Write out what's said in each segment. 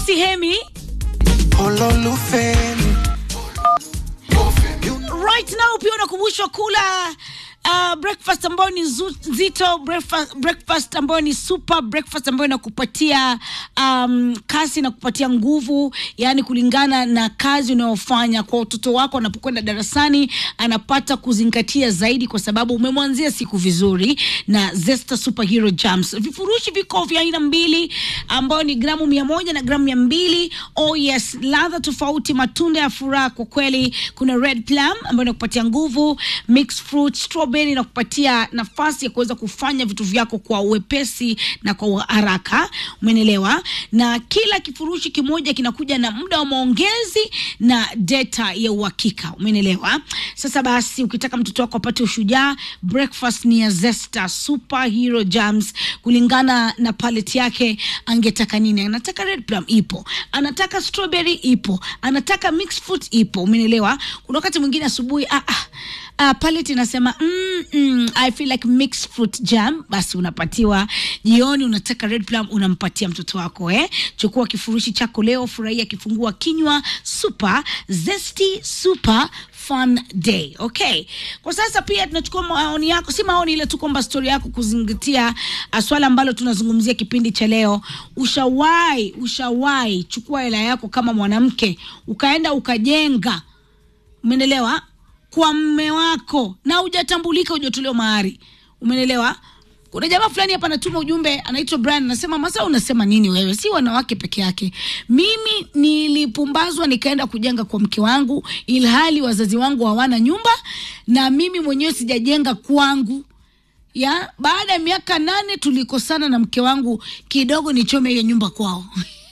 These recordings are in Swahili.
sihemi Ololufemi. right now pia unakumbushwa kula Uh, breakfast ambayo ni zu- nzito breakfast, breakfast ambayo ni super breakfast ambayo inakupatia um, kasi na kupatia nguvu yani kulingana na kazi unayofanya kwa watoto wako anapokwenda darasani anapata kuzingatia zaidi kwa sababu umemwanzia siku vizuri na zesta superhero jams vifurushi viko vya aina mbili ambayo ni gramu mia moja na gramu mia mbili oh yes ladha tofauti matunda ya furaha kwa kweli kuna red plum ambayo inakupatia nguvu mixed fruit strawberry inakupatia nafasi ya kuweza kufanya vitu vyako kwa uwepesi na kwa haraka umenelewa na kila kifurushi kimoja kinakuja na muda wa maongezi na data ya uhakika umenelewa sasa basi ukitaka mtoto wako apate ushujaa breakfast ni ya zesta superhero jams kulingana na palet yake angetaka nini anataka red plum ipo anataka strawberry ipo anataka mixed fruit ipo umenelewa kuna wakati mwingine asubuhi ah, ah, Uh, palette inasema mm, mm, i feel like mixed fruit jam basi unapatiwa jioni unataka red plum unampatia mtoto wako eh? chukua kifurushi chako leo furahia kifungua kinywa super zesty super fun day okay kwa sasa pia tunachukua maoni yako si maoni ile tu kwamba stori yako kuzingatia uh, swala ambalo tunazungumzia kipindi cha leo ushawahi ushawahi chukua hela yako kama mwanamke ukaenda ukajenga umenelewa kwa mme wako na hujatambulika hujatolewa mahari umenelewa kuna jamaa fulani hapa anatuma ujumbe anaitwa brian anasema masa unasema nini wewe si wanawake peke yake mimi nilipumbazwa nikaenda kujenga kwa mke wangu ilhali wazazi wangu hawana nyumba na mimi mwenyewe sijajenga kwangu ya baada ya miaka nane tulikosana na mke wangu kidogo nichome hiyo nyumba kwao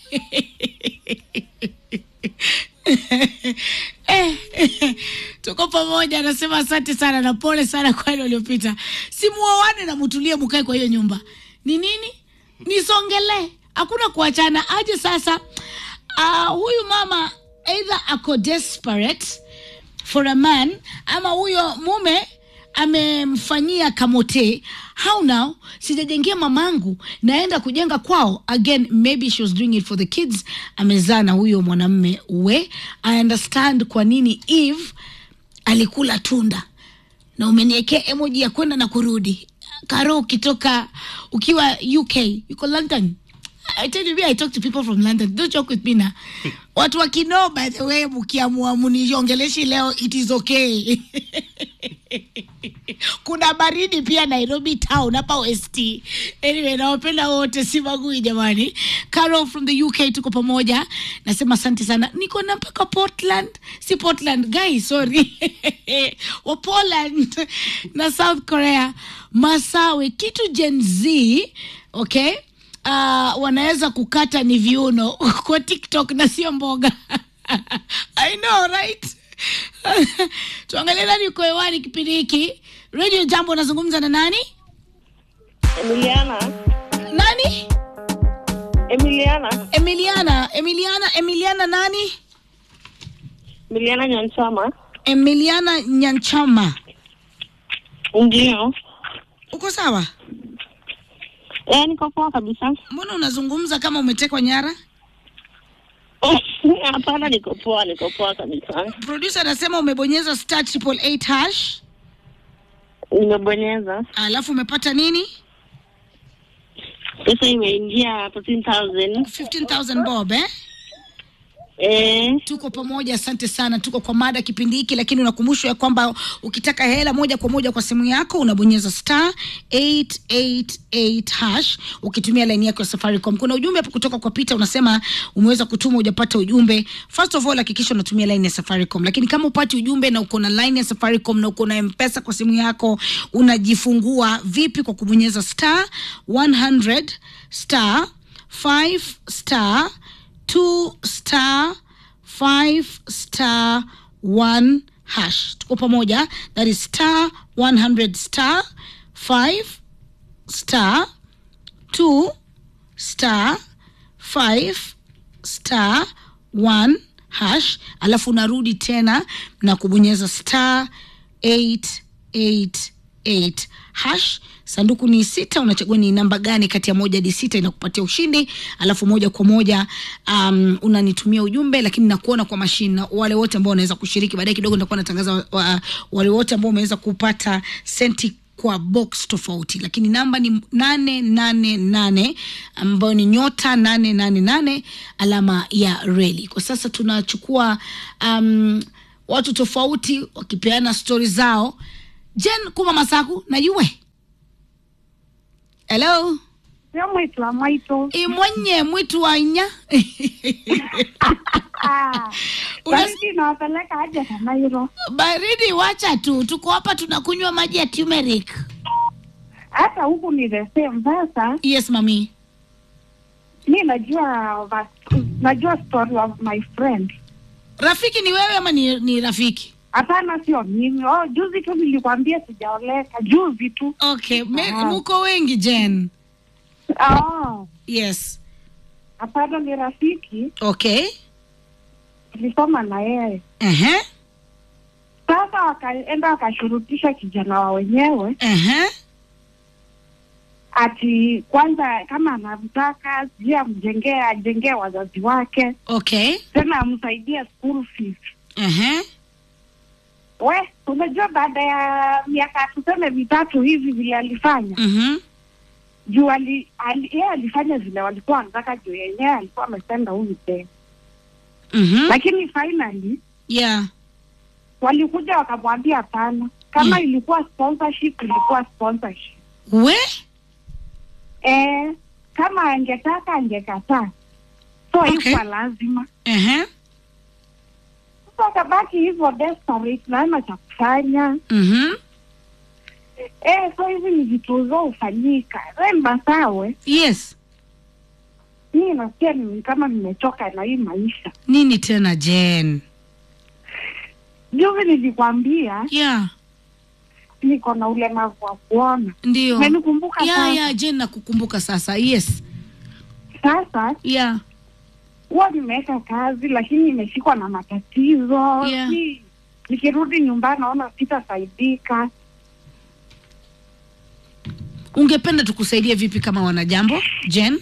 eh, tuko pamoja anasema asante sana na pole sana kwa ile uliopita simuoane na mutulie mukae kwa hiyo nyumba ni nini nisongelee hakuna kuachana aje sasa uh, huyu mama either ako desperate for a man ama huyo mume amemfanyia kamote how now sijajengia mamangu naenda kujenga kwao again maybe she was doing it for the kids amezaa na huyo mwanamme we i understand kwa nini eve alikula tunda na umeniekea emoji ya kwenda na kurudi karo ukitoka ukiwa uk yuko london I tell you, me, I talk to people from London. Don't joke with me na. Watu wa Kinoo, by the way, mkiamua muniongeleshi leo, it is okay. Kuna baridi pia Nairobi town hapa West. Anyway, nawapenda wote, si magui jamani. Carol from the UK tuko pamoja. Nasema asante sana. Niko na mpaka Portland. Si Portland, guys, sorry. wa Poland na South Korea. Masawe, kitu Gen Z, okay? uh, wanaweza kukata ni viuno kwa tiktok na sio mboga i know right tuangalie nani uko hewani kipindi hiki radio jambo unazungumza na nani Emiliana. nani Emiliana. emiliana emiliana emiliana nani Emiliana Nyanchama. emiliana nyanchama Ndio. uko sawa Eh, niko poa kabisa. mbona unazungumza kama umetekwa nyara Hapana, niko poa, niko poa kabisa. producer anasema umebonyeza star triple eight hash Nimebonyeza alafu umepata nini pesa, imeingia 14000 15000 bob eh eh. tuko pamoja asante sana tuko kwa mada kipindi hiki lakini unakumbushwa ya kwamba ukitaka hela moja kwa moja kwa simu yako unabonyeza star 888 hash ukitumia laini yako ya safaricom kuna ujumbe hapo kutoka kwa peter unasema umeweza kutuma ujapata ujumbe first of all hakikisha unatumia laini ya safaricom lakini kama upati ujumbe na uko na laini ya safaricom na uko na mpesa kwa simu yako unajifungua vipi kwa kubonyeza star 100 star 5 star two star five star one hash tuko pamoja that is star 100 star 5 star 2 star 5 star 1 hash alafu unarudi tena na kubonyeza star 888 8 hash sanduku ni sita unachagua ni namba gani kati ya moja hadi sita inakupatia ushindi alafu moja kwa moja um, unanitumia ujumbe lakini nakuona kwa mashine na wale wote ambao wanaweza kushiriki baadaye kidogo nitakuwa natangaza wa, wa, wale wote ambao wameweza kupata senti kwa box tofauti lakini namba ni nane nane nane ambayo ni nyota nane nane nane alama ya reli kwa sasa tunachukua um, watu tofauti wakipeana stori zao jen kuma masaku najue hello Sio mwitu wa mwitu. imwenye mwitu wa inya Una- Baridi nawapeleka aje Kanairo. baridi wacha tu tuko hapa tunakunywa maji ya turmeric Hata huku ni the same. Sasa yes mami mi najua va- najua story of my friend. rafiki ni wewe ama ni, ni rafiki Hapana, sio mimi. Oh, juzi tu nilikwambia sijaoleka, juzi tu. okay me, Ah. muko wengi jen Oh, yes hapana, ni rafiki, okay tulisoma na yeye. Ehe, Sasa wakaenda wakashurutisha kijana wa wenyewe ehe. ati kwanza kama anamtaka sijui amjengee ajengee wazazi wake okay tena amsaidie school fees. Ehe. We, unajua baada ya miaka tuseme mitatu hivi vile alifanya Mhm. juu ali, ali, yeye alifanya vile walikuwa wanataka juu yenyewe alikuwa amesenda huyu tena, Mhm. lakini finally yeah walikuja wakamwambia hapana, kama Mm. ilikuwa sponsorship ilikuwa sponsorship. we Eh, kama angetaka angekataa, so Okay. haikuwa lazima. Ehe. Sasa akabaki hivyo desperate, naona cha kufanya Mhm. eh, so hizi ni vitu zo hufanyika remba sawe yes mimi nasikia ni kama nimechoka na hii maisha. nini tena jen Juzi nilikwambia yeah niko na ulemavu wa kuona, ndio umenikumbuka yeah, sasa? yeah, jen nakukumbuka sasa yes Sasa yeah huwa nimeweka kazi, lakini nimeshikwa na matatizo Yeah. Ni- nikirudi nyumbani naona sitasaidika. ungependa tukusaidie vipi kama wanajambo jen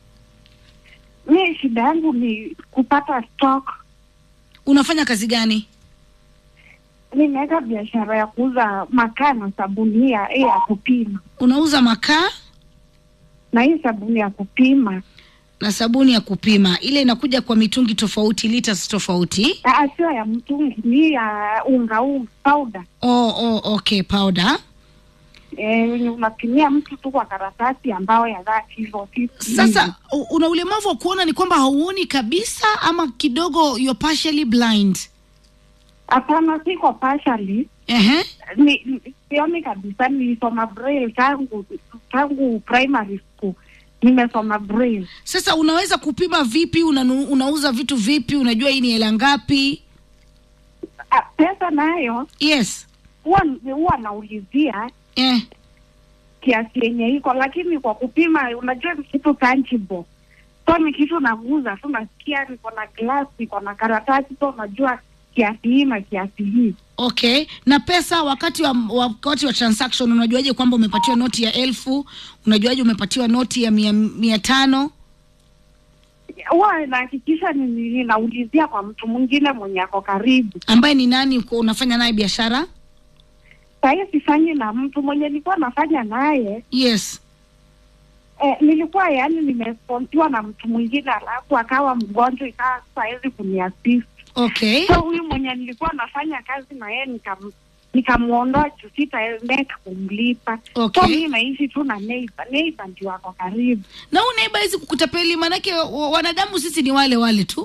Mi shida yangu ni kupata stock. unafanya kazi gani Nimeweka biashara ya kuuza makaa na sabuni ya hii ya kupima, unauza makaa na hii sabuni ya kupima na sabuni ya kupima ile inakuja kwa mitungi tofauti liters tofauti Ah, sio ya mtungi, ni ya unga unga powder. oh, oh, okay powder Eh, wenye unapimia mtu tu kwa karatasi ambao ya dhati hivyo fifty sasa u- una ulemavu wa kuona ni kwamba hauoni kabisa ama kidogo you're partially blind Hapana, siko partially Ehe. ni ni- sioni kabisa. Nilisoma braille tangu tangu primary school, nimesoma braille. sasa unaweza kupima vipi unanu, unauza vitu vipi unajua hii ni hela ngapi Ah, pesa nayo yes huwa huwa naulizia eh. kiasi yenye iko, lakini kwa kupima, unajua ni kitu tangible, so ni kitu naguza tu, nasikia niko na glass, niko na karatasi, so unajua kiasi hii na kiasi hii. okay na pesa wakati wa, wakati wa transaction unajuaje kwamba umepatiwa noti ya elfu unajuaje umepatiwa noti ya mia, mia tano Huwa nahakikisha ni- ni- ninaulizia kwa mtu mwingine mwenye ako karibu. ambaye ni nani uko unafanya naye biashara Sahii sifanyi na mtu mwenye nilikuwa nafanya naye yes eh, nilikuwa yani nimesponsiwa na mtu mwingine, alafu akawa mgonjwa, ikawa sahezi kuniasist. okay So huyu mwenye nilikuwa nafanya kazi na yeye nikam nikamwondoa juu sitaendeka kumlipa. Okay. So mi naishi tu na neighbor. Neighbor ndio wako karibu. na huu neiba hizi kukutapeli maanake wa- wanadamu sisi ni wale wale tu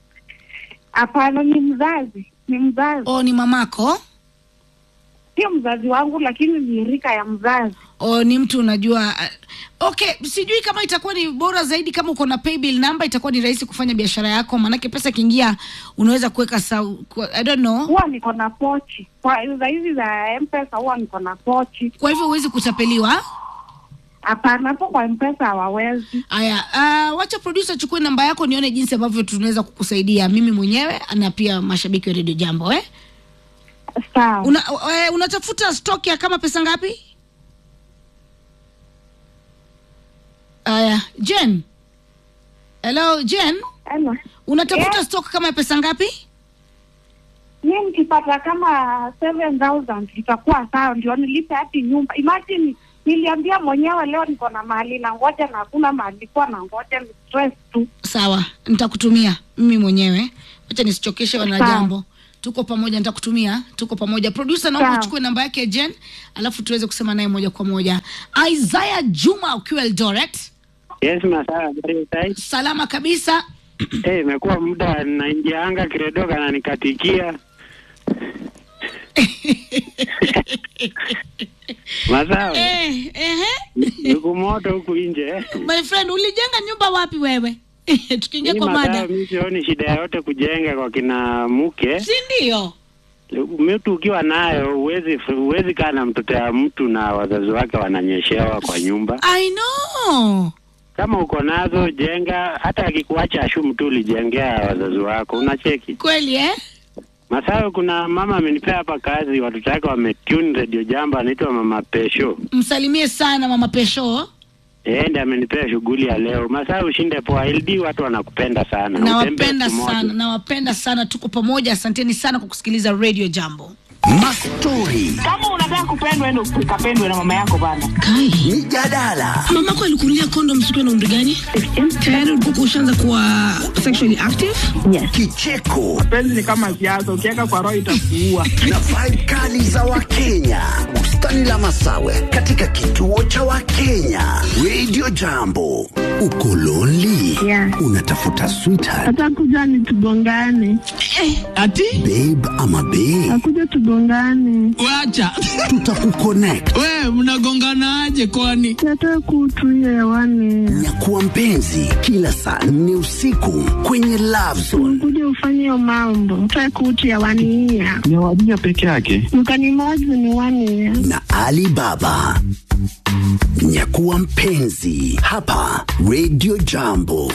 Hapana, ni mzazi, ni mzazi, o ni mamako sio mzazi wangu, lakini ni rika ya mzazi. o ni mtu unajua uh, okay sijui kama itakuwa ni bora zaidi kama uko na paybill number itakuwa ni rahisi kufanya biashara yako maanake pesa ikiingia unaweza kuweka sau kwa- i don't know Huwa niko na pochi kwa za hizi za mpesa, huwa niko na pochi. kwa hivyo huwezi kutapeliwa Hapana, hapo kwa mpesa hawawezi. haya uh, wacha producer chukue namba yako nione jinsi ambavyo tunaweza kukusaidia mimi mwenyewe na pia mashabiki wa redio jambo eh? sawa. Una, eh, unatafuta stock ya kama pesa ngapi? Aya, Jen. Hello, Jen. Hello. Unatafuta Yeah. stock kama ya pesa ngapi? Mi nikipata kama 7000 itakuwa sawa, ndio nilipe hadi nyumba. Imagine niliambia mwenyewe leo niko na mahali na ngoja na hakuna mahali nilikuwa na ngoja, ni stress tu. Sawa, nitakutumia mimi mwenyewe. Acha nisichokeshe wana Sawa. jambo. Tuko pamoja, nitakutumia. Tuko pamoja. Producer, naomba Sawa. uchukue namba yake Jen, alafu tuweze kusema naye moja kwa moja. Isaiah Juma ukiwa Eldoret. Yes, masaa habari sai. Salama kabisa. Eh, imekuwa muda naingianga kiredo kana nikatikia. Masaa Eh, ehe. niku moto huku nje. eh. My friend, ulijenga nyumba wapi wewe? Tukiingia Hii kwa masaa mada. mimi sioni shida yote kujenga kwa kina mke. Si ndio? Mtu ukiwa nayo huwezi huwezi kaa na mtoto ya mtu na wazazi wake wananyeshewa kwa nyumba. I know. Kama uko nazo jenga, hata akikuacha ashumu tu ulijengea wazazi wako, unacheki. Kweli eh? Masawe, kuna mama amenipea hapa kazi, watoto wake wametune radio jambo, anaitwa mama Pesho. Msalimie sana mama Pesho. Yeye ndiye amenipea shughuli ya leo. Masawe, ushinde poa. LD watu wanakupenda sana. Nawapenda Utembee siku moja. sana, nawapenda sana. Tuko pamoja. Asanteni sana kwa kusikiliza Radio Jambo. Mastori, kama unataka kupendwa endo ukapendwe na mama yako bana Kai, mijadala, mamako alikunulia kondom siku na umri gani? Tayari ulikuwa ushaanza kuwa sexually active? kicheko penzi ni kama siasa ukiweka kwa roho itakuua na vibe kali za Wakenya. Bustani la Masawe katika kituo cha Wakenya. Radio Jambo. Uko lonely? Yeah. Unatafuta sweetheart, Atakuja ni tugongane, ati babe ama babe? akuja tugongane, wacha Tutakuconnect. we mnagonganaje kwani nataka kutu hiyo hewani, Nyakuwa mpenzi kila saa nne usiku kwenye Love Zone. kuja ufanye hiyo mambo, nataka kutu hewani hiya ni wadija peke yake. mkanimozi ni wani na Ali Baba. Nyakuwa mpenzi hapa Radio Jambo.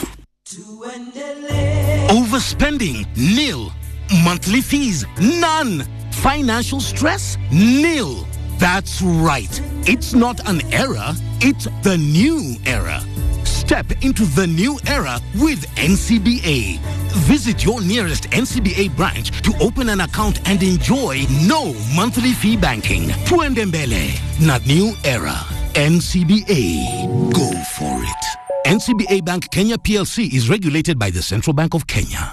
Overspending? Nil. Monthly fees? None. Financial stress? Nil. That's right. It's not an era, it's the new era. Step into the new era with NCBA. Visit your nearest NCBA branch to open an account and enjoy no monthly fee banking. Tuendembele, not new era. NCBA. Go for it. NCBA Bank Kenya PLC is regulated by the Central Bank of Kenya.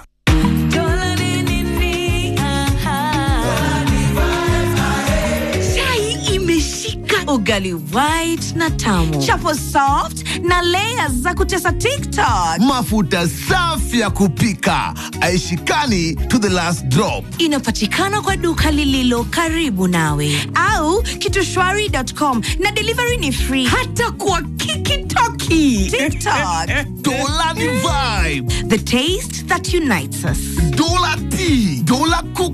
chai imeshika ugali white na tamu chapo soft na layers za kutesa tiktok mafuta safi ya kupika aishikani to the last drop inapatikana kwa duka lililo karibu nawe au kitushwari.com na delivery ni free hata kwa kikitoki tiktok dola ni vibe the taste that unites us dola tea dola cook